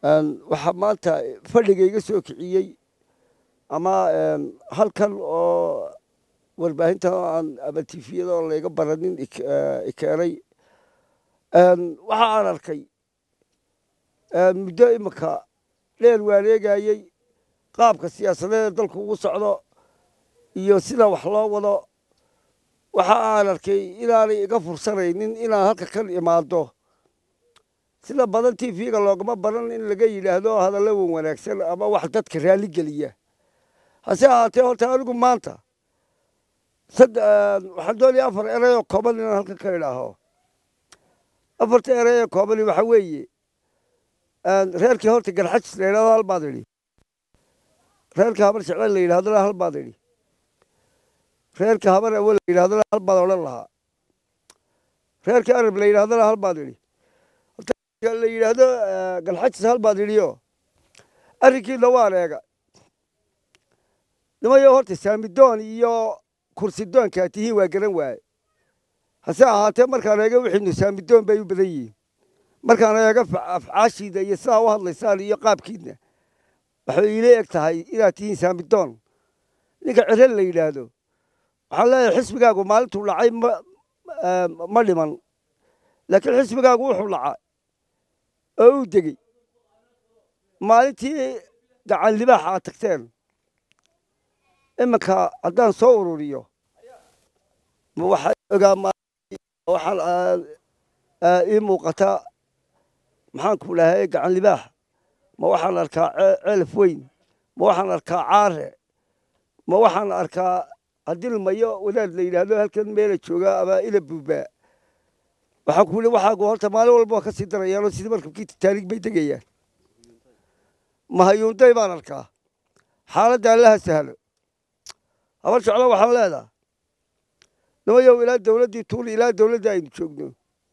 waxaa maanta fadhiga iga soo kiciyey ama halkan oo warbaahinta aan ama tifiyada oo layga baranin ikeenay waxa aan arkay muddo iminka dheer wareegayey qaabka siyaasadeed ee dalku ugu socdo iyo sida wax loo wado waxa aan arkay inaanay iga fursanaynin inaan halka kan imaado sida badan tv-ga loogama baran in laga yidhaahdo hadallo wan wanaagsan ama wax dadka raalli geliya hase ahaatee horta anigu maanta waxaan doonaya afar erey oo kooban inaan halkan ka idhaaho afarta erey ee koobani waxa weeye reerkii horta garxajis la yidhahdo hal baad idhi reerka habar jecel la yidhahdona hal baad idhi reerka habar awo la yidhahdona hal baad odhan lahaa reerka arab la yidhahdona hal baad idhi la yidhaahdo galxajis hal baad idhiyo arrinkiina waan eega nimayo horta saamidoon iyo kursidoonkaa tihiin waa garan waaye hase ahaatee markaan eega wixiinu saamidoon bay u badan yihiin markaan eega afcaashiida iyo sidaa u hadlaysaan iyo qaabkiidna waxay iila eg tahay inaad tihiin saamidoon ninka cirel la yidhaahdo waxaan leeyahay xisbigaagu maalintuu dhacay ma dhiman laakiin xisbigaagu wuxuu dhacay oo uu degey maalintii gacan libaaxa aad tagteen iminka haddaan soo ururiyo ma waxaa ogaa waxaan ii muuqata maxaanku dhahay gacan libaax ma waxaan arkaa ceelaf weyn ma waxaan arkaa caare ma waxaan arkaa hadilmayo wadaad la yidhaahdo halkan meela jooga ama ila buubaa waxaan ku yidhi waxaagu horta maalin walba waa ka sii darayaanoo sidii markabkii titaanig bay degayaan mahayuunday baan arkaa xaaladda allaha sahlo habar jeclo waxaan leedaha nimayow ilaa dawladdii tuuli ilaa dawladda aynu joogno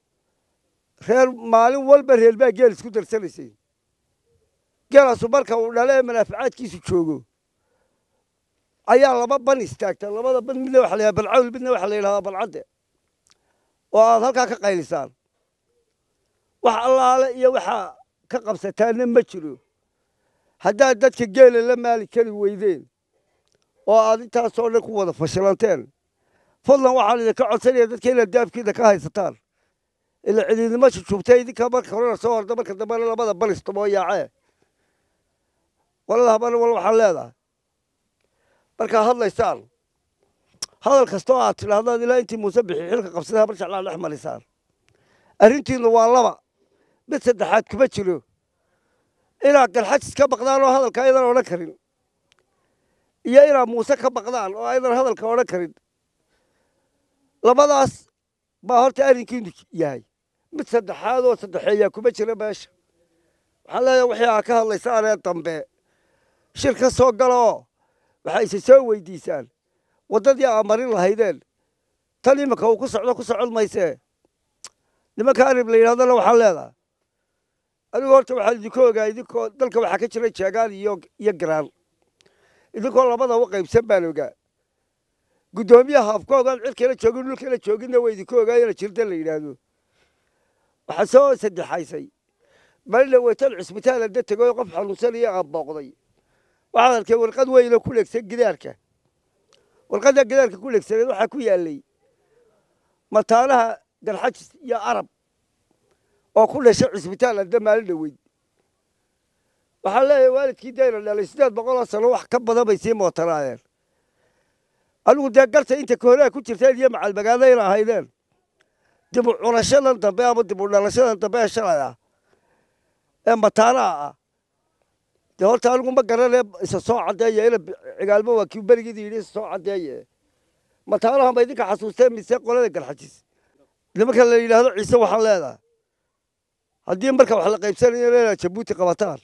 reer maalin walba reer baa geel isku darsanaysay geelaasu marka uu dhalo ee manaafacaadkiisu joogo ayaa laba ban istaagta labada ban midna waxa la yidhaha balcawl midna waxa la yidhahdaa balcadde oo aad halkaa ka qaylisaan wax allaale iyo waxaa ka qabsataanna ma jiro haddaad dadka geela la maali kari weydeen oo aad intaasoo dhan ku wada fashilanteen fadlan waxaan idinka codsanaya dadka inaad daafkiina ka haysataan ila cidiidnimo jujuubtay idinka marka horena soo horda marka dambena labada balistamoo yaacee walada habana wal waxaan leedahay markaa hadlaysaan hadal kastoo aad tidhaahdaan ilaa intii muuse bixi xilka qabsaday habar jeclaa dhex marisaan arrintiinnu waa laba mid saddexaad kuma jiro inaad galxajis ka baqdaan oo hadalka aydan odhan karin iyo inaad muuse ka baqdaan oo aydan hadalka odhan karin labadaas baa horta arrinkiinu yahay mid saddexaad oo saddexeeyaa kuma jira meesha waxaan leeyahay wixii aa ka hadlaysaanee dambe shir ka soo galaoo waxaa isa soo weydiisaan waddadii aa marin lahaydeen tan iminka uu ku socdo ku socon maysee nimanka arib la yidhahdona waxaan leedahay anigu horta waxaan idinku ogaa idinkoo dalka waxaa ka jira jeegaan iyo iyo garaan idinkoo labada u qaybsan baan ogaa guddoomiyaha afkoogaan cirkala joogin dhulkala jooginna waa idinku ogaa ina jirta la yidhaahdo waxaa soo saddexaysay malina weytan cisbitaal adda tegoo qof xanuunsanaya aan booqday waxaad arkay warqad weyno ku legsan gidaarka warqadda gidaarka ku legsaneed waxaa ku yaallay mataanaha garxajis iyo arab oo ku dhashay cisbitaal adda maalin dhaweyd waxaan leeyahay waalidkii dayna dhalay siddeed boqoloo sano wax ka badan bay sii mootanaayeen anigu dee garta inta kohoraa ku jirteen iyo macalmagaadayna ahaydeen dib u cunashadan dambe ama dib u dhalashadan dambe ee shalay ah ee mataanaha ah dee horta anigu ma garanee isa soo caddeeya ina cigaalmo waa kii berigiida yidhi isa soo caddeeye mataanaha ma idinka xasuusteen mise qolada garxajis nimanka la yidhaahdo ciise waxaan leedahay haddii marka wax la qaybsanayo inaad jabuuti qabataan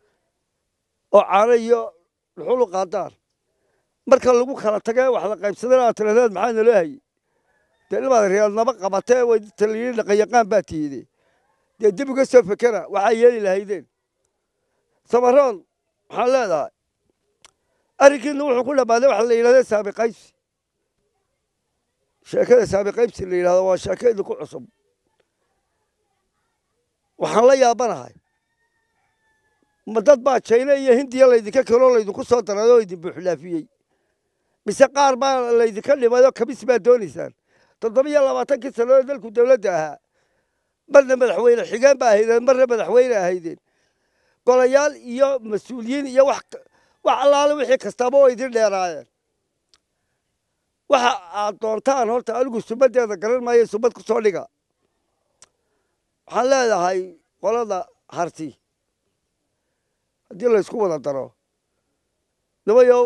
oo caano iyo dhuxulu qaadaan marka lagu kala tage wax la qaybsadana aad tirahdeen maxaa naloo hayey dee nimaad reelnamo qabatee waydinta la yidhi dhaqanyaqaan baa tiyide dee dib uga soo fekera waxaa yeeli lahaydeen samaroon waxaan leedahay arrinkiina wuxuu ku dhammaaday waxa la yidhahda saabi qaybsi sheekada saabi qaybsi la yidhahdo waa sheeko idinku cusub waxaan la yaabanahay ma dad baa jayna iyo hindiya laydinka keloo laydinku soo daray oo idin buuxlaafiyey mise qaar baa laydinka dhimay oo kabis baa doonaysaan toddobiyo labaatankii sannadood dalku dowladda ahaa marna madaxweyne xigeen baa ahaydeen marna madaxweyne ahaydeen golayaal iyo mas-uuliyiin iyo wax wax allaale wixii kastaaba oo idin dheeraayeen waxa aad doontaan horta anigu sumaddeeda garan maayo sumad ku soo dhiga waxaan leedahay qolada harti haddii laysku wada daro nimayow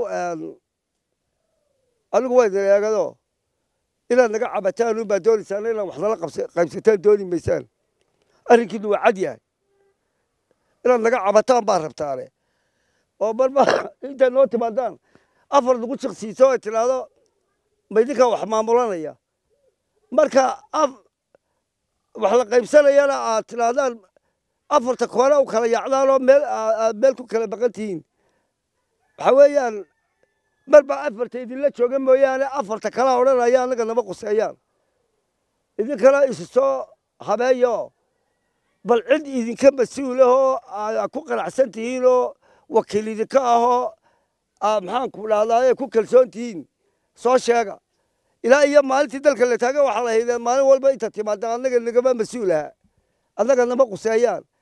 anigu waa idin eegado inaad naga cabataan unbaa doonaysaan inaad wax nala qaybsataan dooni maysaan arrinkiinu waa cad yahay inaad naga cabataan baa rabtaane oo marba intaad noo timaadaan afar nagu jiqsiiso ay tidhaahdo ma idinkaa wax maamulanaya marka wax la qaybsanayana aad tidhaahdaan afarta koona u kala yaacdaan oo meel aad meel ku kala baqan tihiin waxa weeyaan marba afarta idinla jooga mooyaane afarta kala odhanaya annaga nama quseeyaan idinkana isu soo habeeyo bal cid idinka mas-uulahoo aad ku qanacsan tihiin oo wakiil idinka ahoo maxaanku dhahdaye ku kalsoon tihiin soo sheega ilaa iyo maalintii dalka la taaga waxaa la haydeen maalin walba inta timaada annaga nagama mas-uulaha annaga nama quseeyaan